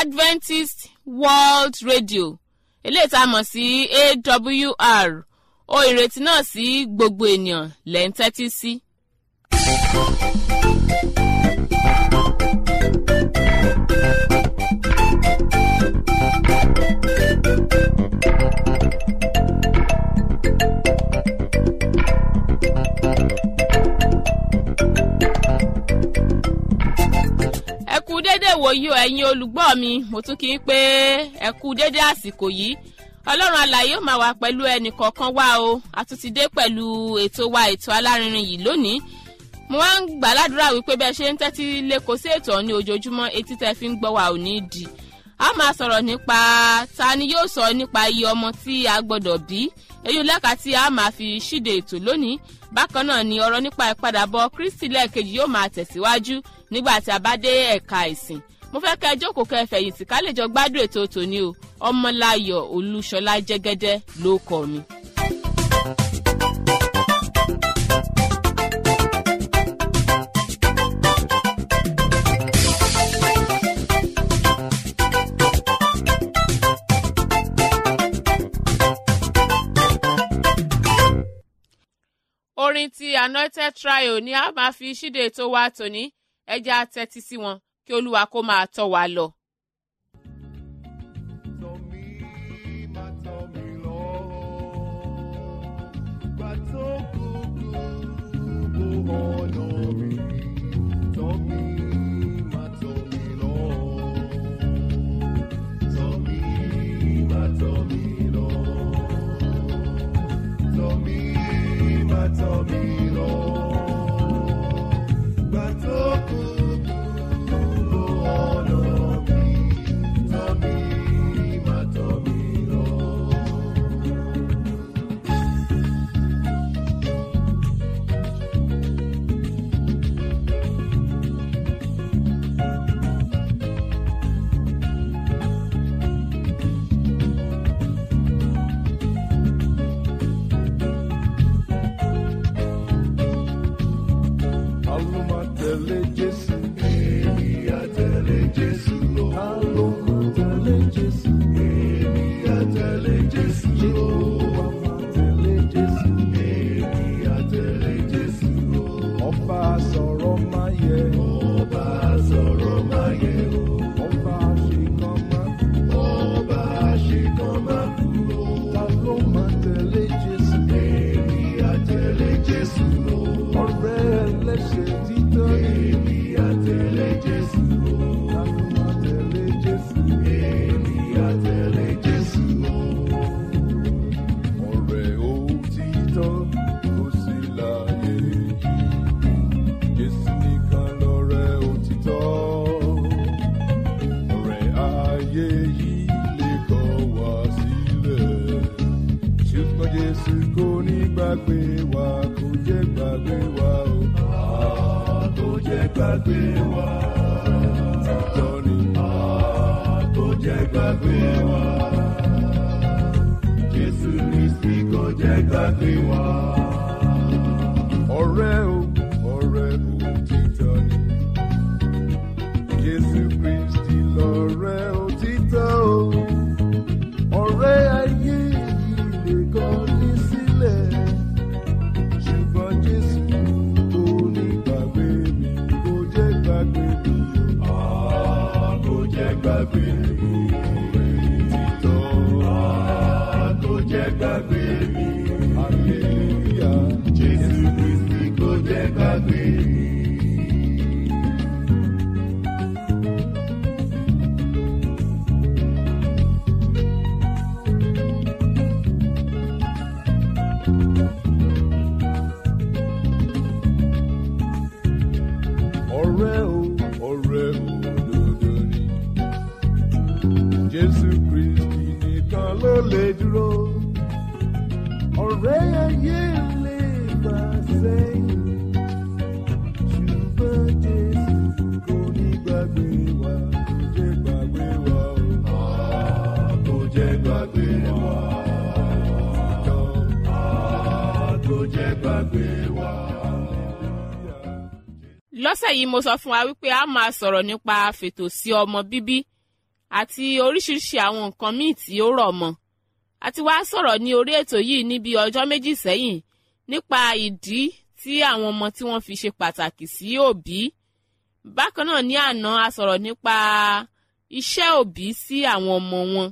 adventist world radio eléyìí tá a mọ̀ sí awr ohun ìrètí náà sí gbogbo ènìyàn lẹ́ ń tẹ́tí sí. ẹ kú déédéé wòyí o ẹ̀yin olùgbọ́ mi mo tún kí n pé ẹ kú déédéé àsìkò yìí ọlọ́run alààyè ó máa wà pẹ̀lú ẹnì kọ̀ọ̀kan wá o a tún ti dé pẹ̀lú ètò wa ètò alárinrin yìí lónìí mo wá ń gbà ládùúrà wípé bẹ́ẹ̀ ṣe ń tẹ́tí lẹ́kọ̀ọ́ sí ètò ọ̀ní ojoojúmọ́ etí tẹ́ fi ń gbọ́ wa ò ní di a máa sọ̀rọ̀ nípa ta ni yóò sọ nípa iye ọmọ tí a gbọ́dọ̀ bí èyí lẹ́ka tí a máa fi ṣíde ètò lónìí bákan náà ni ọ̀rọ̀ nípa ìpadàbọ̀ kristi lẹ́ẹ̀kejì yóò máa tẹ̀síwájú nígbà tí a bá dé ẹ̀ka ìsìn mo fẹ́ kẹ́ ẹ jókòó kẹ́ ẹ fẹ̀yìntì ká lè jọ gbádùn ètò tòní o ọmọláyọ̀ olúṣọlá jẹ́gẹ́dẹ́ ló kọ́ mi. orin ti anointed trio ni a máa fi ṣíde ètò wa tòní ẹja tẹ́tí sí wọn kí olúwa kó máa tọ́ wa lọ. Tọ́ mi, má tọ́ mi lọ. Gbà tó kúkú bó ọ̀nà mi. Tọ́ mi, má tọ́ mi lọ. Tọ́ mi, má tọ́ mi lọ. Tọ́ mi, má tọ́ mi lọ. Gbà tó kúkú bó ọ̀nà mi. Tọ́ mi, má tọ́ mi lọ. Àlọ́ máa tẹ̀lé Jésù. Èmi á tẹ̀lé Jésù lọ. Àlọ́ máa tẹ̀lé Jésù. Èmi á tẹ̀lé Jésù lọ. Jehova máa tẹ̀lé Jésù. Èmi á tẹ̀lé Jésù lọ. Ọba sọ̀rọ̀ máa yẹ. Ọba sọ̀rọ̀ máa yẹ o. Ọba àṣekàn máa kú. Ọba àṣekàn máa kú o. Ta ló máa tẹ̀lé Jésù? Èmi á tẹ̀lé Jésù lọ. Ọ̀rẹ́ ẹlẹ́ṣẹ̀ títọ́ ni. Èmi á tẹ̀lé Jésù lọ. Ta ló máa tẹ̀lé Jésù? Èmi á tẹ̀lé Jésù lọ. Ọ̀rẹ́ òtítọ́ kò sí láyé yìí. Jésù nìkan lọ̀rẹ́ òtítọ́. Ọ̀rẹ́ ayé yìí lè kọ̀ wá sílẹ̀. Ṣùgbọ́n Jésù kò ní gbàgbé wa, kò jẹ́ gbàgbé wa o. Ah, Kò jẹ́ gbàgbé wa. Òtítọ́ ni. Ah, Kò jẹ́ gbàgbé wa. Jésù Kristi kò jẹ́ gbàgbé wa. Ọ̀rẹ́ o, ọ̀rẹ́ òtítọ́ ni. Jésù Kristi lọ̀rẹ́ òtítọ́ o. Ọ̀rẹ́ ayé yìí lè kọ̀ ní sílẹ̀. Ṣùgbọ́n Jésù kò ní gbàgbé mi, kò jẹ́ gbàgbé mi. Ah, Kò jẹ́ gbàgbé mi. Òtítọ́. Ah, Kò jẹ́ gbàgbé mi. Hallelujah. Jésù Kristi kò jẹ́ gbàgbé mi. ọ̀rẹ́ o ọ̀rẹ́ òdodo ni jésù kristi nìkan ló lè dúró ọ̀rẹ́ ayé lè fà sẹ́yìn ṣùgbọ́n jésù kò ní gbàgbé wa kò jẹ́ gbàgbé wa o kò jẹ́ gbàgbé wa kò jẹ́ gbàgbé wa. lọ́sẹ̀ yìí mo sọ fún wa wípé a máa sọ̀rọ̀ nípa fètò sí ọmọ bíbí àti oríṣiríṣi àwọn nǹkan míì tí ó rọ̀ mọ́ àti wá sọ̀rọ̀ ní orí ètò yìí níbi ọjọ́ méjì sẹ́yìn nípa ìdí tí àwọn ọmọ tí wọ́n fi ṣe pàtàkì sí òbí bákan náà ní àná a sọ̀rọ̀ nípa iṣẹ́ òbí sí àwọn ọmọ wọn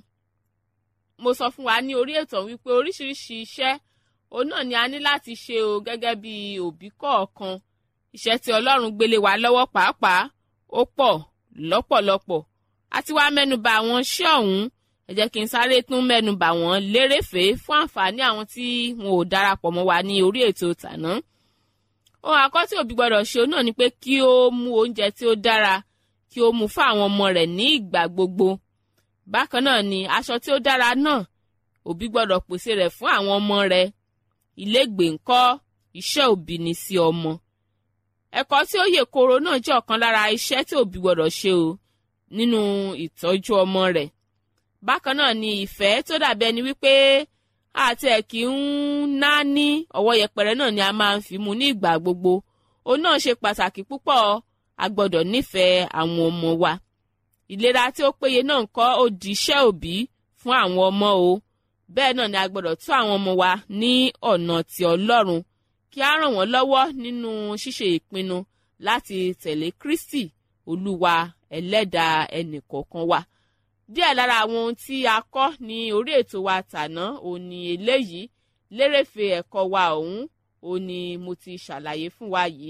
mo sọ fún wa ní orí ètò wípé oríṣiríṣi iṣẹ́ òun náà ni a ní láti ṣe o gẹ́gẹ́ bí òbí kọ̀ọ̀kan iṣẹ́ tí ọlọ́run gbélé wa lọ́wọ́ pàápàá ó pọ̀ lọ́pọ̀lọpọ̀ àti wá mẹ́nuba àwọn iṣẹ́ ọ̀hún ẹ jẹ́ kí n sáré tún mẹ́nuba wọn lérèfé fún àǹfààní àwọn tí wọn ò darapọ̀ mọ́ wa ní orí ètò tàná ohun àkọ́ tí òbí gbọ́dọ̀ ṣe náà ni pé kí ó mú oúnjẹ tí ó dára kí ó mú fún àwọn ọmọ rẹ̀ ní ìgbà gbogbo bákan náà ni aṣọ tí ó dára náà òbí gbọ́dọ̀ pèsè rẹ̀ fún àwọn ọmọ rẹ̀ ilégbèé ńkọ́ iṣẹ́ òbí ni sí ọmọ ẹ̀kọ́ tí ó yè kooro náà jẹ́ ọ̀kan lára iṣẹ́ tí òbí gbọ́dọ̀ ṣe o nínú ìtọ́jú ọmọ rẹ̀ bákan náà ni ìfẹ́ tó dàbí ẹni wípé àti ẹ̀ kì ń ná ní ọwọ́ yẹpẹrẹ náà ni a máa ń fi mu ní ìgbà gbogbo òun náà ṣe pàtàkì púpọ̀ a gbọ́dọ̀ nífẹ̀ẹ́ àwọn ọmọ wa ìlera tí ó péye náà ń kọ́ ó di iṣẹ́ òbí fún àwọn ọmọ o bẹ́ẹ̀ náà ni a gbọ́dọ̀ tún àwọn ọmọ wa ní ọ̀nà ti ọlọ́run kí á ràn wọ́n lọ́wọ́ nínú ṣíṣe ìpinnu láti tẹ̀lé Kristi olúwa ẹlẹ́dàá ẹnìkọ̀ọ̀kan wa díẹ̀ lára àwọn ohun tí a kọ́ ní orí ètò wa tàná òun ni eléyìí lérèfé ẹ̀kọ́ wa ọ̀hún òun ni mo ti ṣàlàyé fún wa yìí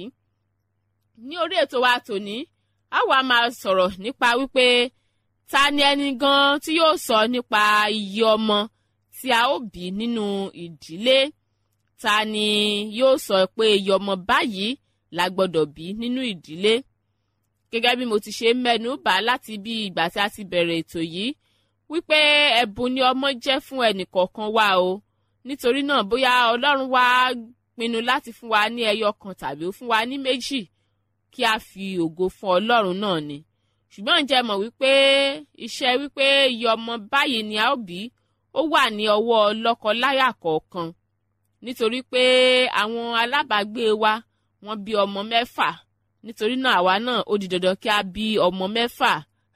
ní orí ètò wa tòní a wá máa sọ̀rọ̀ nípa wípé ta ni ẹni gan tí yóò sọ nípa iye ọmọ tí a ó bí nínú ìdílé ta ni yóò sọ pé iye ọmọ báyìí la gbọ́dọ̀ bí nínú ìdílé gẹ́gẹ́ bí mo ti ṣe mẹ́nu bà láti bí ìgbà tí a ti bẹ̀rẹ̀ ètò yìí wípé ẹ̀bùn ni ọmọ jẹ́ fún ẹnìkọ̀ọ̀kan wa o nítorí náà bóyá ọlọ́run wá pinnu láti fún wa ní ẹyọ kan tàbí ó fún wa ní méjì kí a fi ògo fún ọlọ́run náà ni ṣùgbọ́n ǹjẹ́ mọ̀ wípé iṣẹ́ wípé iye ọmọ báyìí ni a ó bí ó wà ní ọwọ́ lọ́kọ-láyà kọ̀ọ̀kan nítorí pé àwọn alábàágbé wa wọ́n bí ọmọ mẹ́fà nítorí náà àwa náà ó di dandan kí a bí ọmọ mẹ́fà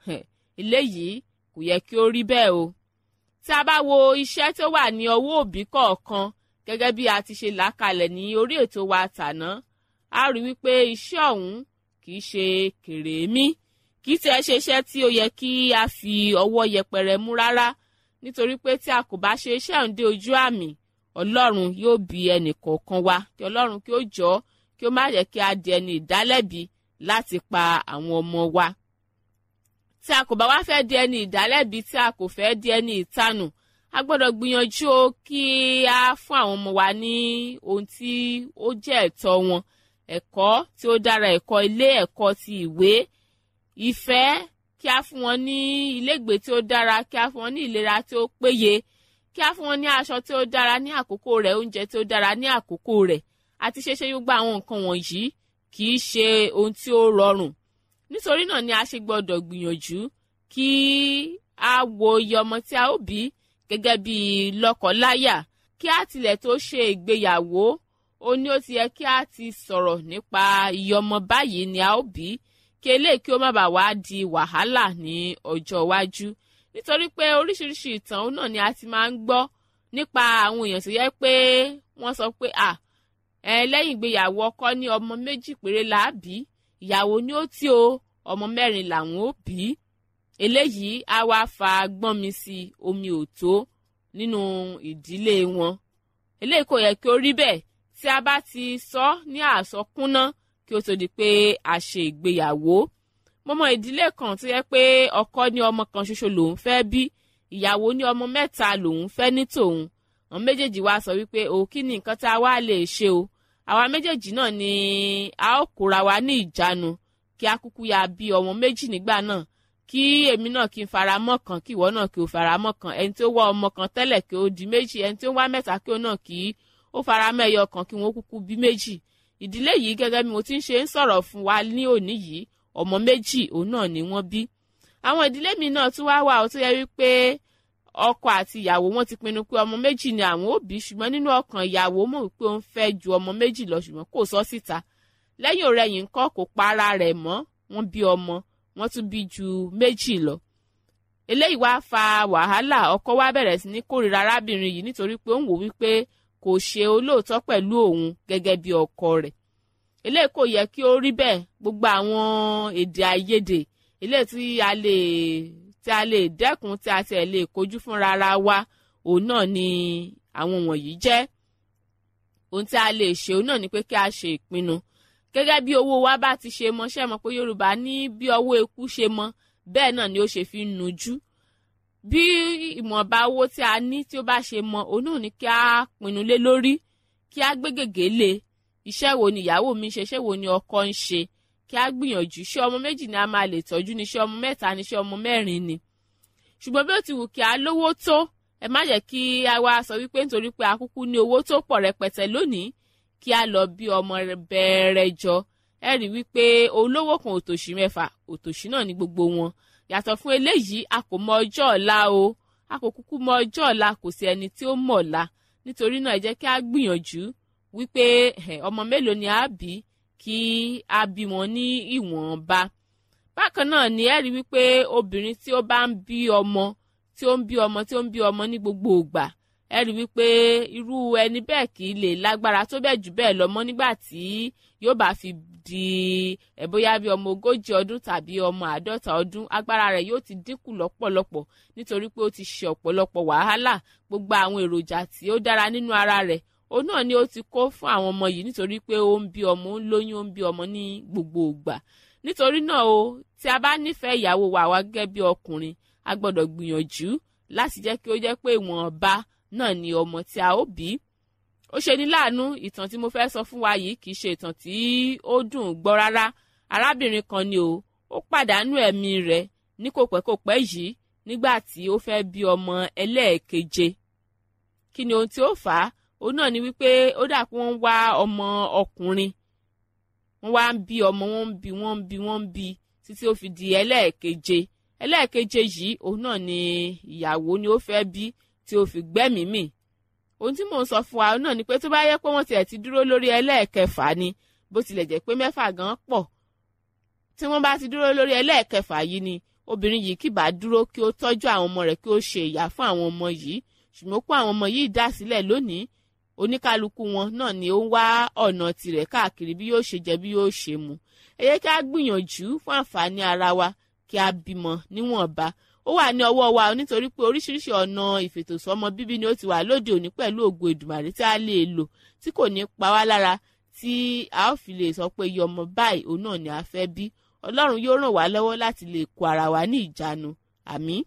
eléyìí kò yẹ kí ó rí bẹ́ẹ̀ o tí a bá wo iṣẹ́ tó wà ní ọwọ́ òbí kọ̀ọ̀kan gẹ́gẹ́ bí a ti ṣe làákalẹ̀ ní orí ètò wa tàná a rí wípé iṣẹ́ ọ̀hún kì í ṣe kèrèmí kì í tẹ́ ṣe iṣẹ́ tí ó yẹ kí a fi ọwọ́ yẹpẹrẹ mú rárá nítorí pé tí a kò bá ṣe iṣẹ́ ọ̀hún dé ojú àmì ọlọ́run yóò bí ẹnì kọ̀ọ̀kan wa kí ọlọ́run kí ó jọ́ kí ó má yẹ kí a di ẹni ìdálẹ́bi láti pa àwọn ọmọ wa. tí a kò bá wá fẹ́ di ẹni ìdálẹ́bi tí a kò fẹ́ di ẹni ìtanù a gbọ́dọ̀ gbìyànjú o kí a fún àwọn ọmọ wa ní ohun tí ó jẹ́ ẹ̀tọ́ wọn ẹ̀kọ́ tí ó dára ẹ̀kọ́ ilé ẹ̀kọ́ ti ìwé ìfẹ́ kí a fún wọn ní ilégbèé tí ó dára kí a fún wọn ní ìlera tí ó péye kí a fún wọn ní aṣọ tí ó dára ní àkókò rẹ̀ oúnjẹ tí ó dára ní àkókò rẹ̀ àti ṣeṣe gbogbo àwọn nǹkan wọ̀nyí kì í ṣe ohun tí ó rọrùn nítorí náà ni a ṣe gbọ́dọ̀ gbìyànjú kí a wo iye ọmọ tí a ó bí gẹ́gẹ́ bí lọ́kọláya kí a tilẹ̀ tó ṣe ìgbéyàwó ó ní ó ti yẹ kí a ti sọ̀rọ̀ nípa iye ọmọ báyìí ni a ó bí kí eléyìí kí ó má bàa wá di wàhálà ní ọjọ́ iwájú nítorí pé oríṣiríṣi ìtàn náà ni a ti máa ń gbọ́ nípa àwọn èèyàn tó yẹ pé wọ́n sọ pé à ẹ lẹ́yìn ìgbéyàwó ọkọ ní ọmọ méjì péré là á bí ìyàwó ni ó tí o ọmọ mẹ́rin làwọn ó bí eléyìí á wá fa gbọ́n mi sí omi òtó nínú ìdílé wọn eléyìí kò yẹ kí ó rí bẹ́ẹ̀ tí a bá ti sọ ní àsọkúnná kí ó tó di pé a ṣe ìgbéyàwó mo mọ ìdílé kan tó yẹ pé ọkọ ní ọmọ kan ṣoṣo lòun fẹ́ bí ìyàwó ní ọmọ mẹ́ta lòun fẹ́ ní tòun àwọn méjèèjì wá sọ wípé o kí ni nǹkan tá a wá lè ṣe o àwa méjèèjì náà ni a ó kóra wa ní ìjánu kí a kúkú ya bí ọmọ méjì nígbà náà kí èmi náà kí n fara mọ́ kan kí ìwọ náà kí o fara mọ́ kan ẹni tí ó wá ọmọ kan tẹ́lẹ̀ kí ó di méjì ẹni tí ó wá mẹ́ta kí ó náà kí ó fara mọ́ ẹyọ kan kí wọ́n kúkú bí méjì ìdílé yìí gẹ́gẹ́ bí mo ti ń ṣe ń sọ̀rọ̀ fún wa ní òní yìí ọmọ méjì òun náà ni wọ́n bí àwọn ìdílé mi náà tún wá wà ó tó yẹ wípé ọkọ àti ìyàwó wọn ti pinnu pé ọmọ méjì ni àwọn ó bí ṣùgbọ́n nínú ọkàn ìyàwó mọ̀ wípé ó ń fẹ́ ju ọmọ méjì lọ ṣùgbọ́n kò sọ síta lẹ́yìn ọ̀rẹ́yìn ńkọ́ kò pa ara rẹ̀ mọ́ wọ́n bí ọmọ wọ́n tún bí ju méjì lọ eléyìí wá fa wàhálà ọkọ wa bẹ̀rẹ̀ sí ní kórìíra arábìnrin yìí nítorí pé ó ń wò wípé kò ṣe olóòótọ́ pẹ̀lú òun gẹ́gẹ́ bí ọkọ rẹ̀ eléyìí kò yẹ kí ó rí bẹ́ẹ̀ gbogbo àwọn èdè àìyedè eléyìí tí a lè tí a lè dẹ́kun tí a tiẹ̀ lè kojú fúnra ara wa òun náà ni àwọn wọ̀nyí jẹ́ ohun tí a lè ṣe òun náà ni pé kí a ṣe ìpinnu gẹ́gẹ́ bí owó wa bá ti ṣe mọ ṣe mọ̀ pé Yorùbá ní bí ọwọ́ eku ṣe mọ bẹ́ẹ̀ náà ni ó ṣe fi ń nujú bí ìmọ̀ọ́ba owó tí a ní tí ó bá ṣe mọ òun náà ni kí a pinnu lé lórí kí a gbé gègé lé iṣẹ́ wo ni ìyàwó mi ṣe iṣẹ́ wo ni ọkọ ń ṣe kí a gbìyànjú ṣé ọmọ méjì ni a máa lè tọ́jú ni ṣé ọmọ mẹ́ta ni ṣé ọmọ mẹ́rin ni ṣùgbọ́n bí ó ti wù kí a lówó tó ẹ má jẹ́ kí a wá sọ wípé nítorí pé a kúkú ní owó tó pọ̀ rẹpẹtẹ lónìí kí a lọ bí ọmọ bẹ̀rẹ̀ jọ ẹ rí wípé olówó kan òtòṣì mẹ́fà òtòṣì náà ní gbogbo wọn yàtọ̀ fún eléyìí a kò mọ ọjọ́ ọ̀la o a kò kúkú mọ ọjọ́ ọ̀la kò sí ẹni tí ó mọ̀ ọ̀la nítorí náà ẹ jẹ́ kí a gbìyànjú wípé ọmọ mélòó ni a bí kí a bí wọn ní ìwọ̀nba bákan náà ni ẹ rí wípé obìnrin tí ó bá ń bí ọmọ tí ó ń bí ọmọ tí ó ń bí ọmọ ní gbogbo ìgbà ẹ rí wípé irú ẹni bẹ́ẹ̀ kì í lè lágbára tó bẹ́ẹ̀ jù bẹ́ẹ̀ lọ mọ́ nígbà tí yóò bá fi di ẹ̀ bóyá bí ọmọ ogójì ọdún tàbí ọmọ àádọ́ta ọdún agbára rẹ̀ yóò ti dínkù lọ́pọ̀lọpọ̀ nítorí pé ó ti ṣe ọ̀pọ̀lọpọ̀ wàhálà gbogbo àwọn èròjà tí ó dára nínú ara rẹ̀ òun náà ni ó ti kó fún àwọn ọmọ yìí nítorí pé ó ń bí ọmọ ó ń lóyún ó ń bí ọmọ ní gbogbo ìgbà nítorí náà o tí a bá nífẹ̀ẹ́ ìyàwó wa wá gẹ́gẹ́ bí ọkùnrin a gbọ́dọ̀ gbìyànjú láti jẹ́ kí ó jẹ́ pé ìwọ̀nba náà ni ọmọ tí a ó bí ó ṣe ní láàánú ìtàn tí mo fẹ́ sọ fún wa yìí kì í ṣe ìtàn tí ó dùn gbọ́ rárá arábìnrin kan ni o ó pàdánù ẹ̀mí rẹ̀ ní kò pẹ́ kò pẹ́ yìí nígbà tí ó fẹ́ bí ọmọ ẹlẹ́ẹ̀keje kí ni ohun tí ó fà á òun náà ni wípé ó dà pé wọ́n ń wá ọmọ ọkùnrin wọ́n wá ń bí ọmọ wọ́n ń bí wọ́n ń bí wọ́n ń bí títí ó fi di ẹlẹ́ẹ̀keje ẹlẹ́ẹ̀keje yìí òun náà ni ìyàwó ni ó fẹ́ bí tí ó fi gbẹ́mìí mì ohun tí mò ń sọ fún wa náà ni pé tó bá yẹ pé wọ́n tiẹ̀ ti dúró lórí ẹlẹ́ẹ̀kẹfà ni bó tilẹ̀ jẹ́ pé mẹ́fà gan pọ̀ tí wọ́n bá ti dúró lórí ẹlẹ́ẹ̀kẹfà yìí ni obìnrin yìí kì bá dúró kí ó tọ́jú àwọn ọmọ rẹ̀ kí ó ṣe ìyá fún àwọn ọmọ yìí ṣùgbọ́n kó àwọn ọmọ yìí dá sílẹ̀ lónìí oníkálukú wọn náà ni ó ń wá ọ̀nà tirẹ̀ káàkiri bí yóò ṣe jẹ bí yóò ṣe mu ẹ yẹ kí a gbìyànjú fún àǹfààní ara wa kí a bímọ níwọ̀nba ó wà ní ọwọ́ wa nítorí pé oríṣiríṣi ọ̀nà ìfètòsọ́mọ bíbí ni ó ti wà lóde òní pẹ̀lú ògo Èdùmàrè tí a lè lò tí kò ní pa wá lára tí a ó fi lè sọ pé iye ọmọ báyìí òun náà ni a fẹ́ bí Ọlọ́run yóò ràn wá lọ́wọ́ láti lè kó ara wa ní ìjánu àmín.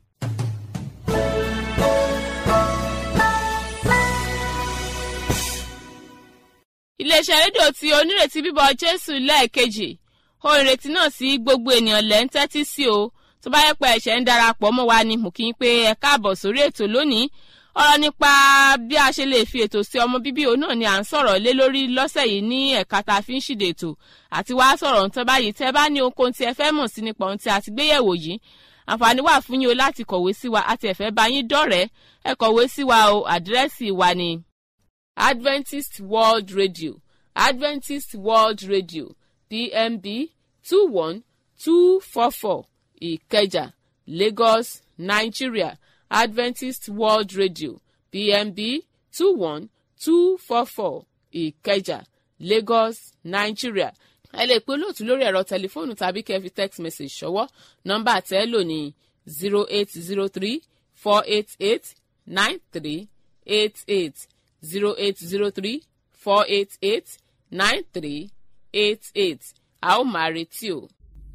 iléeṣẹ́ rédíò tí onírètí bíbọ̀ Jésù lẹ́ẹ̀kejì ohun ìrètí náà sí gbogbo ènìyàn lẹ́ ń tẹ́tí sí o tó bá yẹ pé ẹ̀ṣẹ̀ ń darapọ̀ mọ́ wa ni mo kí n pé ẹ káàbọ̀ sórí ètò lónìí ọ̀rọ̀ nípa bí a ṣe lè fi ètò sí ọmọ bíbí òun náà ni à ń sọ̀rọ̀ lé lórí lọ́sẹ̀ yìí ní ẹ̀ka tá a fi ń ṣìdè ètò àti wá sọ̀rọ̀ ń tán báyìí tẹ́ bá ní ohunkóhun tí ẹ fẹ́ mọ̀ sí nípa ohun tí a ti gbéyẹ̀wò yìí àǹfààní wà fún yín o láti kọ̀wé sí wa àti ẹ̀fẹ́ bá yín dọ̀rẹ́ ẹ kọ̀wé sí wa o àdírẹ́sì wa ni Adventist World Radio Adventist World Radio PMB two one two four four Ìkẹjà Lagos Nigeria Adventist World Radio PMB two one two four four Ìkẹjà Lagos Nigeria ẹ lè pe olóòtú lórí ẹ̀rọ tẹlifóònù tàbí kẹ́ fi text message ṣọwọ́ nọ́mbà tẹ́ lò ní zero eight zero three four eight eight nine three eight eight zero eight zero three four eight eight nine three eight eight a ó máa retí o.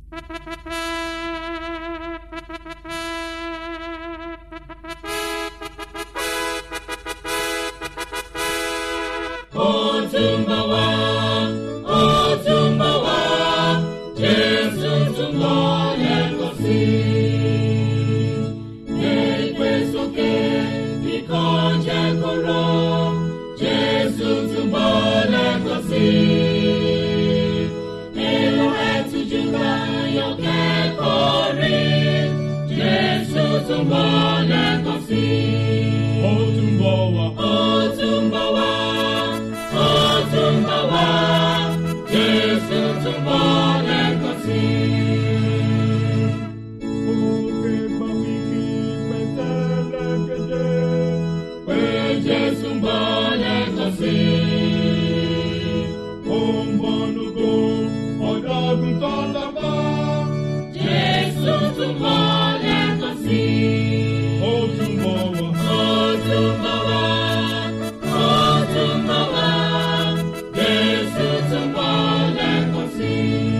Ó tún bọ̀ wá, ó tún bọ̀ wá, Jésù tún bọ̀ lẹ́ẹ̀kan sí i. Gbé sókè, kíkọ́ jẹ́ kóró, Jésù tún bọ̀ lẹ́ẹ̀kan sí i. Èrò ẹ̀tújú bá yọ kẹ́kọ̀ọ́ tún bọ̀ lẹ́ẹ̀kan sí i. ó tún bọ̀ wá. Ó tún bọ̀ wá, ó tún bọ̀ wá, Jésù tún bọ̀ lẹ́ẹ̀kan sí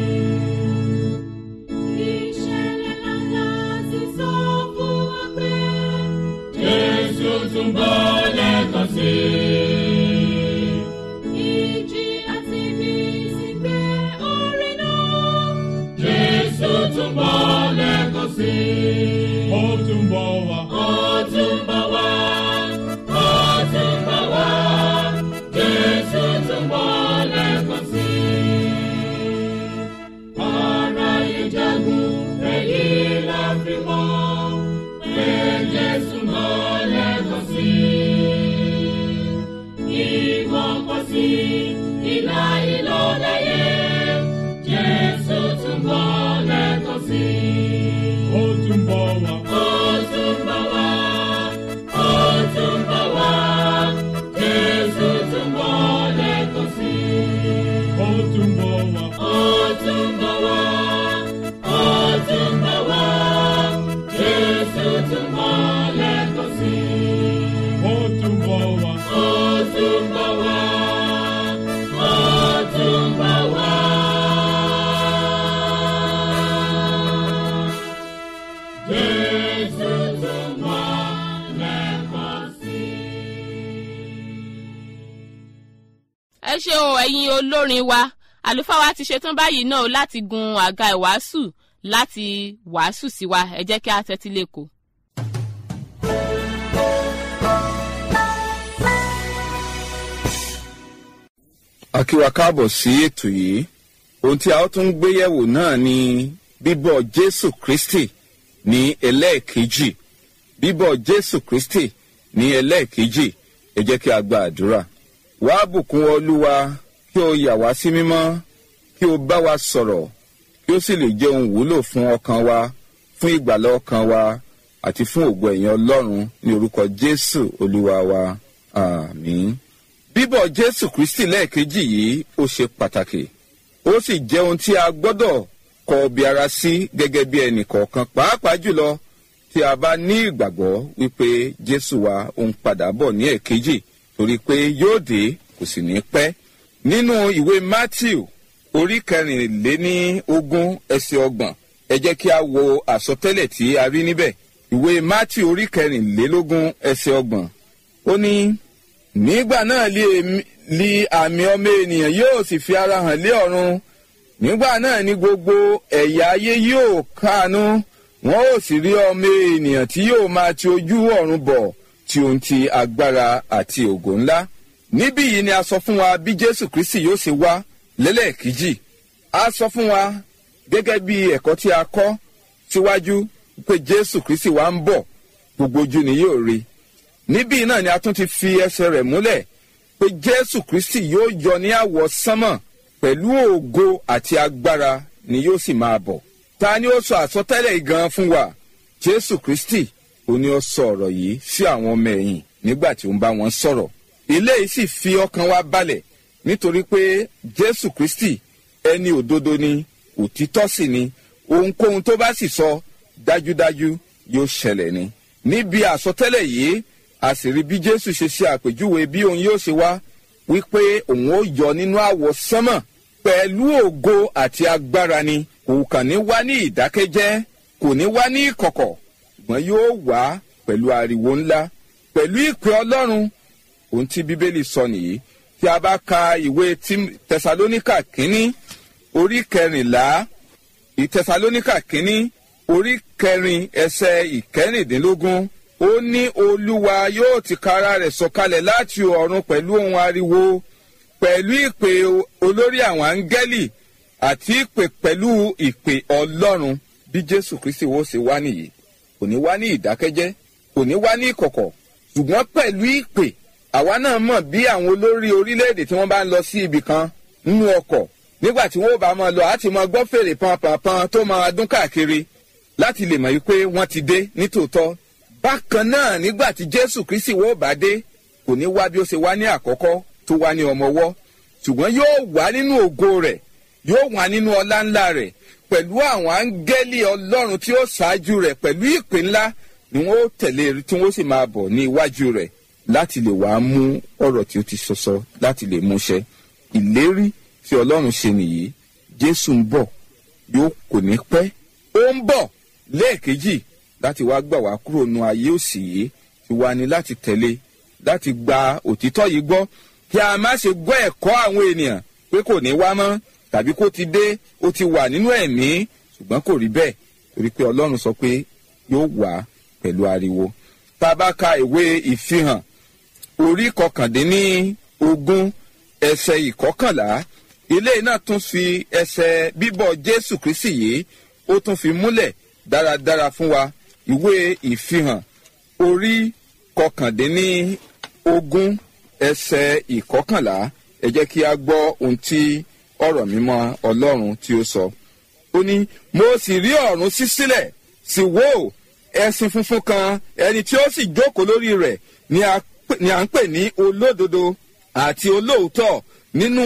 i. Ìṣẹ̀lẹ̀ ńlá sì sọ fún wa pé Jésù tún bọ̀ lẹ́ẹ̀kan sí i. Ìjì àti bí sì gbé orin náà. Jésù tún bọ̀ lẹ́ẹ̀kan sí i. ó tún bọ̀ wá. Ó tún bọ̀ wá, ó tún bọ̀ wá, Jésù tún bọ̀ lẹ́ẹ̀kan sí i. Ara ìjagun èyí la fi mọ̀ pé Jésù bọ̀ lẹ́ẹ̀kan sí i. Ìwọ̀n pọ̀ sí ìlà ìlò láyé, Jésù tún bọ̀ lẹ́ẹ̀kan sí i. ó tún bọ̀ wá. Ó tún bọ̀ wá, ó tún bọ̀ wá, Jésù tún bọ̀ lẹ́ẹ̀kan sí i. ó tún bọ̀ wá. Ó tún bọ̀ wá, ó tún bọ̀ wá, Jésù tún bọ̀ lẹ́ẹ̀kan sí i. ó tún bọ̀ wá. Ó tún bọ̀ wá, ó tún bọ̀ wá. Jésù tún bọ̀ lẹ́ẹ̀kan sí i. ẹ ṣe o ẹ̀yin olórin wa àlùfáà wa ti ṣetán báyìí náà láti gun àga ìwàásù láti wàásù sí wa ẹ jẹ́ kí a tẹ́tí lẹ́kọ̀ọ́. a kí wa káàbọ̀ sí ètò yìí ohun tí a ó tún gbé yẹ̀wò náà ni bíbọ̀ jésù kristi ní ẹlẹ́ẹ̀kejì bíbọ̀ jésù kristi ní ẹlẹ́ẹ̀kejì ẹ jẹ́ kí a gba àdúrà wá bùkún olúwa kí o yà wá sí mímọ́ kí o bá wa sọ̀rọ̀ kí ó sì lè jẹ́ ohun wúlò fún ọkàn wa fún ìgbàlá ọkàn wa àti fún ògo ẹ̀yìn ọlọ́run ní orúkọ jésù olúwa wa àmín bíbọ̀ jésù kristi lẹ́ẹ̀kejì yìí ó ṣe pàtàkì ó sì jẹ́ ohun tí a gbọ́dọ̀ kọ bí ara sí gẹ́gẹ́ bí ẹnì kọ̀ọ̀kan pàápàá jùlọ tí a bá ní ìgbàgbọ́ wípé jésù wa ó ń padà bọ̀ ní ẹ̀kejì torí pé yóò dé kò sì ní pẹ́ nínú ìwé matthew orí kẹrìnléní ogún ẹsẹ̀ ọgbọ̀n ẹ jẹ́ kí a wo àsọtẹ́lẹ̀ tí a rí níbẹ̀ ìwé matthew orí kẹrìnlélógún ẹsẹ̀ ọgbọ̀n ó ní nígbà náà li èmi- li àmì ọmọ ènìyàn yóò sì fi ara hàn lé ọ̀run nígbà náà ni gbogbo ẹ̀yà ayé yóò káàánú wọn ó sì rí ọmọ ènìyàn tí yóò máa ti ojú ọ̀run bọ̀ tí ohun ti agbára àti ògo ńlá níbí yìí ni a sọ fún wa bí jésù kristi yóò ṣe wá lẹ́lẹ́ẹ̀kejì a sọ fún wa gẹ́gẹ́ bí ẹ̀kọ́ tí a kọ́ síwájú pé jésù kristi wa ń bọ̀ gbogbo ojú ni yóò rí níbí náà ni a tún ti fi ẹsẹ̀ rẹ̀ múlẹ̀ pé jésù kristi yóò yọ ní àwọ̀ sánmọ̀ pẹ̀lú ògo àti agbára ni yóò sì máa bọ̀ ta ni ó sọ àsọtẹ́lẹ̀ yìí gan fún wa jésù kristi ó ní ó sọ ọ̀rọ̀ yìí sí àwọn ọmọ ẹ̀yìn nígbà tí ó ń bá wọn sọ̀rọ̀ ilé yìí sì fi ọkàn wa balẹ̀ nítorí pé jésù kristi ẹni òdodo ni òtítọ́ sì ni ohunkóhun tó bá sì sọ dájúdájú yóò ṣẹlẹ̀ ni níbi àsọtẹ́lẹ̀ yìí a sì rí bí jésù ṣe ṣe àpèjúwe bí òun yóò ṣe wá wípé òun ó yọ nínú àwọ̀ sánmọ̀ pẹ̀lú ògo àti agbára ni kò kàn ní wá ní ìdákẹ́jẹ́ kò ní wá ní ìkọ̀kọ̀ ṣùgbọ́n yóò wá pẹ̀lú ariwo ńlá pẹ̀lú ìpè ọlọ́run ohun tí bíbélì sọ nìyí tí a bá ka ìwé Tím- tẹsalóníkà kínní orí kẹrìnlá ìtẹsalóníkà kínní orí kẹrin ẹsẹ ìkẹrìndínlógún ó ní olúwa yóò ti kára rẹ̀ sọ̀kalẹ̀ láti ọ̀run pẹ̀lú ohun ariwo pẹ̀lú ìpè olórí àwọn áńgẹ́lì àti ìpè pẹ̀lú ìpè ọlọ́run bí jésù kristi wo ṣe wá nìyí kò ní wá ní ìdákẹ́jẹ́ kò ní wá ní ìkọ̀kọ̀ ṣùgbọ́n pẹ̀lú ìpè àwa náà mọ̀ bí àwọn olórí orílẹ̀-èdè tí wọ́n bá ń lọ sí ibì kan nínú ọkọ̀ nígbà tí wọ́n bá máa lọ àti máa gbọ́ fèrè pọnpọnpọn tó máa dún káàkiri láti lè mọ̀ wípé wọ́n ti dé nítòótọ́ bákan náà nígbà tí jésù kristi wọ́n bá dé kò ní wá bí ó ṣe wá ní àkọ́kọ́ tó wá ní ọmọwọ́ ṣùgbọ́n yóò wá nínú ògo rẹ̀ yóò wà nínú ọlá ńlá rẹ̀ pẹ̀lú àwọn áńgẹ́lì ọlọ́run tí ó ṣáájú rẹ̀ pẹ̀lú ìpè ńlá ni wọ́n ó tẹ̀lé tí wọ́n sì máa bọ̀ ní iwájú rẹ̀ láti lè wàá mú ọ̀rọ̀ tí ó ti sọsọ láti lè múṣẹ ìlérí tí ọlọ́run ṣe nìyí jésù ń bọ̀ yóò kò ní pẹ́ ó ń bọ̀ lẹ́ẹ̀kejì láti wá gbà wá kúrò nu ayé òsì yìí ti wá ní láti tẹ̀lé láti gba òtítọ́ yìí gbọ́ kí a má ṣe gbọ́ ẹ̀kọ́ àwọn ènìyàn pé kò ní wá mọ́ tàbí kó ti dé ó ti wà nínú ẹ̀mí ṣùgbọ́n kò rí bẹ́ẹ̀ torí pé ọlọ́run sọ pé yóò wá pẹ̀lú ariwo tá a bá ka ìwé ìfihàn orí kọkàndínní ogún ẹsẹ̀ ìkọkànlá ilé náà tún fi ẹsẹ̀ bíbọ̀ jésù kristi yìí ó tún fi múlẹ̀ dáradára fún wa ìwé ìfihàn orí kọkàndínní ogún ẹsẹ̀ ìkọkànlá ẹ jẹ́ kí a gbọ́ ohun tí ọ̀rọ̀ mímọ́ ọlọ́run tí ó sọ. ó ní mo sì rí ọ̀run ṣí sílẹ̀ sì wò ẹṣin funfun kan ẹni tí ó sì jókòó lórí rẹ̀ ni a pè- ni à ń pè ní olódodo àti olóòótọ́ nínú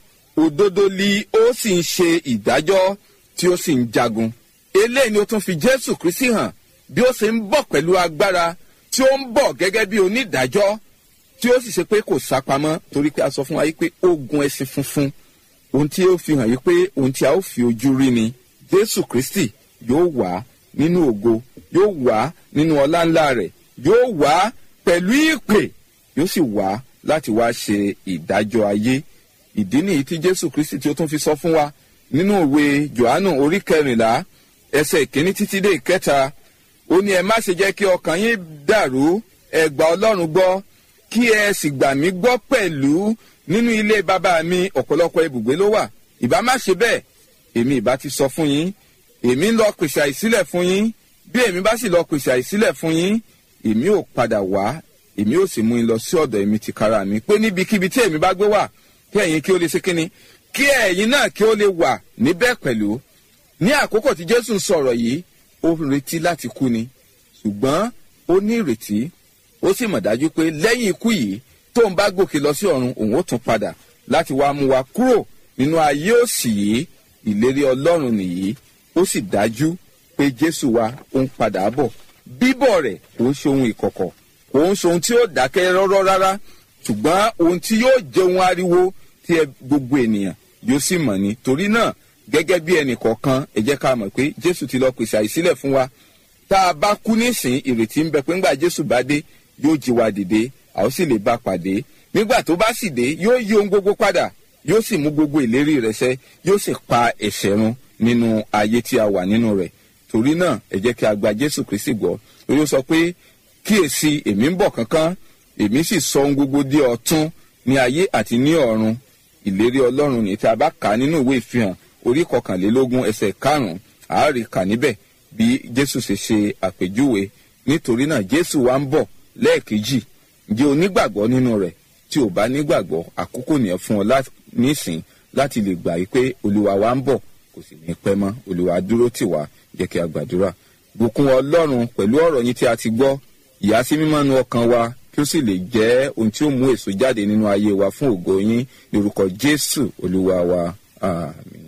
òdodo li ó sì ń ṣe ìdájọ́ tí ó sì ń jagun. eléyìí ni ó tún fi jésù kristi hàn bí ó ṣe ń bọ̀ pẹ̀lú agbára tí ó ń bọ̀ gẹ́gẹ́ bí onídàájọ́ tí ó sì ṣe pé kò sápamọ́ torí pé a sọ fún wa yìí pé ó gun ẹṣin funfun ohun tí ó fi hàn yìí pé ohun tí a ó fi ojú rí ni jésù kristi yóò wá nínú ògo yóò wá nínú ọlá ńlá rẹ̀ yóò wá pẹ̀lú ìpè yóò sì wá láti wá ṣe ìdájọ́ ayé ìdí nìyí tí jésù kristi tí ó tún fi sọ fún wa nínú ìwé johannu orí kẹrìnlá ẹsẹ̀ ìkíní títí dé ìkẹta ó ní ẹ má ṣe jẹ́ kí ọkàn yín dàrú ẹ gbà ọlọ́run gbọ́ kí ẹ sì gbà mí gbọ́ pẹ̀lú nínú ilé bàbá mi ọ̀pọ̀lọpọ̀ ibùgbé ló wà ìbá má ṣe bẹ́ẹ̀ èmi ìbá ti sọ fún yín èmi ń lọ pèsè àìsílẹ̀ fún yín bí èmi bá sì lọ pèsè àìsílẹ̀ fún yín èmi ò padà wá èmi ò sì mú yín lọ sí ọ̀dọ̀ èmi ti kára mi pé níbikíbi tí èmi bá gbé wà kí ẹ̀yin kí ó lè ṣe kíni kí ẹ̀yin náà kí ó lè wà níbẹ̀ pẹ̀lú ní àkókò tí jésù ń sọ̀rọ̀ yìí ó retí láti kú ni ṣùgbọ́n ó ní ìrètí ó sì mọ̀ dájú pé lẹ́yìn ikú yìí tóun bá gòkè lọ sí ọ̀run òun ó tún padà láti wá mú wa kúrò nínú ayé òsì yìí ìlérí ọlọ́run nìyí ó sì dájú pé jésù wa ó ń padà bọ̀ bíbọ̀ rẹ̀ kò ń ṣe ohun ìkọ̀kọ̀ kò ń ṣe ohun tí ó dákẹ́ rọ́rọ́ rárá ṣùgbọ́n ohun tí yóò jẹ́ ohun ariwo tí ẹ gbogbo ènìyàn yóò sì mọ̀ ni torí náà gẹ́gẹ́ bí ẹnì kọ̀ọ̀kan ẹ jẹ́ ká mọ̀ pé jésù ti lọ pèsè àìsílẹ̀ fún wa tá a bá kú nísìn ìrètí ń bẹ pé ńgbà jésù bá dé yóò jí wa dìde a ó sì lè bá pàdé nígbà tó bá sì dé yóò yí ohun gbogbo padà yóò sì mú gbogbo ìlérí rẹ̀ ṣẹ yóò sì pa ẹ̀ṣẹ̀ run nínú ayé tí a wà nínú rẹ̀ torí náà ẹ jẹ́ kí a gba jésù kristi gbọ́ orí ó sọ pé kíyèsí èmi ń bọ̀ kánkán èmi sì sọ ohun gbogbo di ọ̀tún ní ayé àti ní ọ̀run ìlérí ọlọ́run ní tí a bá kà á nínú ìwé ìfihàn orí kọkànlélógún ẹsẹ̀ karùn-ún àárí kà níbẹ̀ bí jésù ṣe ṣe àpèjúwe nítorí náà jésù wa ń bọ̀ lẹ́ẹ̀kejì ǹjẹ́ onígbàgbọ́ nínú rẹ̀ tí ò bá nígbàgbọ́ àkókò nìyẹn fún ọ lá- nísìn láti lè gbà yí pé olúwa wa ń bọ̀ kò sì ní pẹ́ mọ́ olúwa dúró tì wá jẹ́ kí a gbàdúrà bùkún ọlọ́run pẹ̀lú ọ̀rọ̀ yín tí a ti gbọ́ ìyá sí mímọ́ nu ọkàn wa kí ó sì lè jẹ́ ohun tí ó mú èso jáde nínú ayé wa fún ògo yín lórúkọ jésù olúwa wa àmín.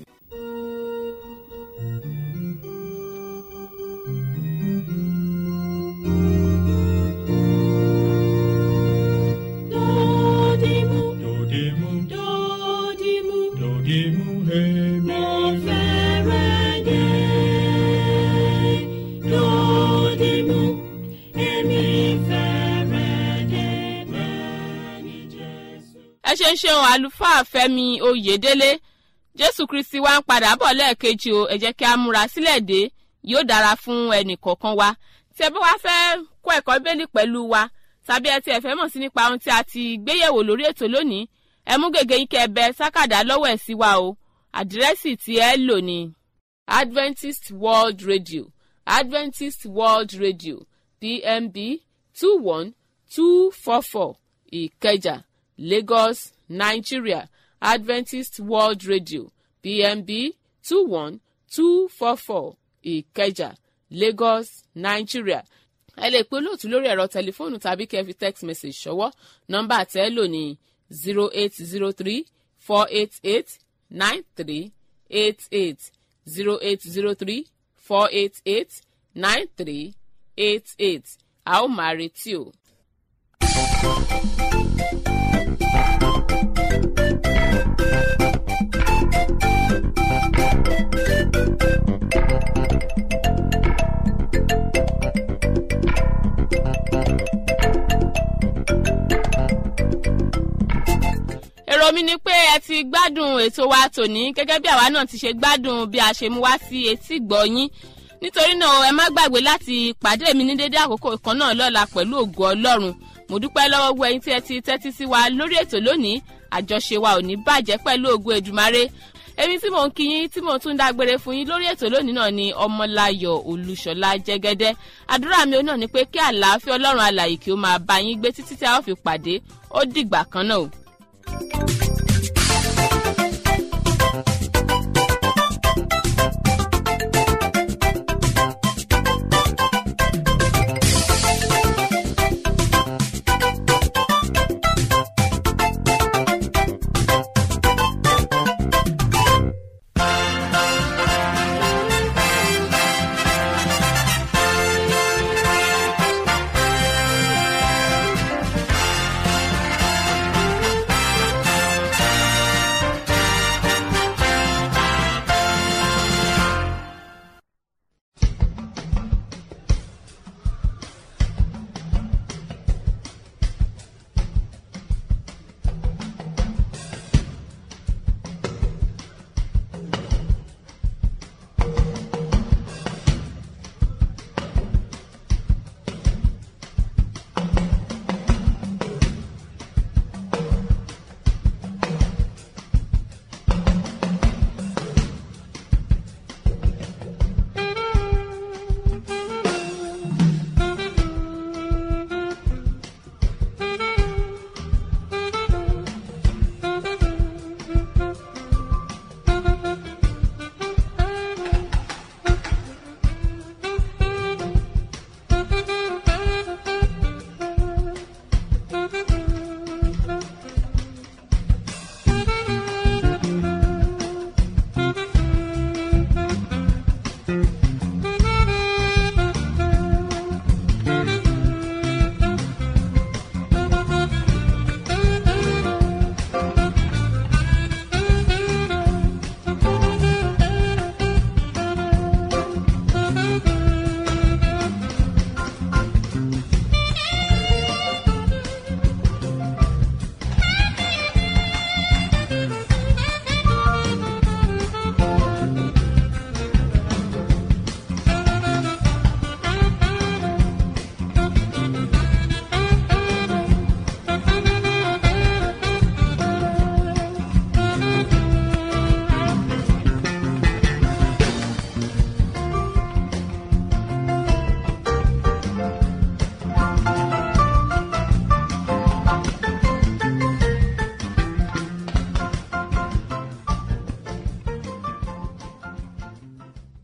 Dodimu, Dodimu, dodimu, dodimu, hemi. mo fẹ́rẹ̀ dé. Dodimu, èmi fẹ́rẹ̀ dé bẹ́ẹ̀ ni Jésù. ẹ ṣe ń ṣeun àlùfáà fẹmi oyèdélé jésù kristi wa ń padà bọ̀ lẹ́ẹ̀kejì o ẹ jẹ́ kí a múra sílẹ̀ dé yóò dára fún ẹnì kọ̀ọ̀kan wa tí ẹ bá wá fẹ́ kọ́ ẹ̀kọ́ bẹ́ẹ̀lì pẹ̀lú wa tàbí ẹ ti ẹ̀fẹ́ mọ̀ sí nípa ohun tí a ti gbéyẹ̀wò lórí ètò lónìí ẹ mú gègé yín kẹ́ ẹ bẹ sákàdá lọ́wọ́ ẹ̀ sí wa o àdírẹ́sì tí ẹ lò ní adventist world radio adventist world radio pmb two one two four four ìkẹjà lagos nigeria adventist world radio pmb two one two four four ìkẹjà lagos nigeria ẹ lè pe olóòtú lórí ẹ̀rọ tẹlifóònù tàbí kẹ́ ẹ fi text message ṣọwọ́ nọ́mbà tẹ́ ẹ lò ní zero eight zero three four eight eight nine three eight eight zero eight zero three four eight eight nine three eight eight a ó máa retí o. èrò mi ni pé ẹ ti gbádùn ètò wa tòní gẹ́gẹ́ bí àwa náà ti ṣe gbádùn bí a ṣe mú wá sí etí gbọ̀nyín nítorí náà ẹ má gbàgbé láti pàdé mi ní dédé àkókò kan náà lọ́la pẹ̀lú ògo ọlọ́run mo dúpẹ́ lọ́wọ́ gbogbo ẹyin tí ẹ ti tẹ́tí sí wa lórí ètò lónìí àjọṣe wa ò ní bàjẹ́ pẹ̀lú ògo èdùmarè èmi tí mò ń kíyín tí mò ń tún dágbére fún yín lórí ètò lónìí náà ni ọmọláyọ̀ olùṣọ́lá jẹ́gẹ́dẹ́ àdúrà mi náà ni pé kí àlàáfíà ọlọ́run alàyè kí ó máa bá yín gbé títí tí a ó fi pàdé ó dìgbà kan náà o.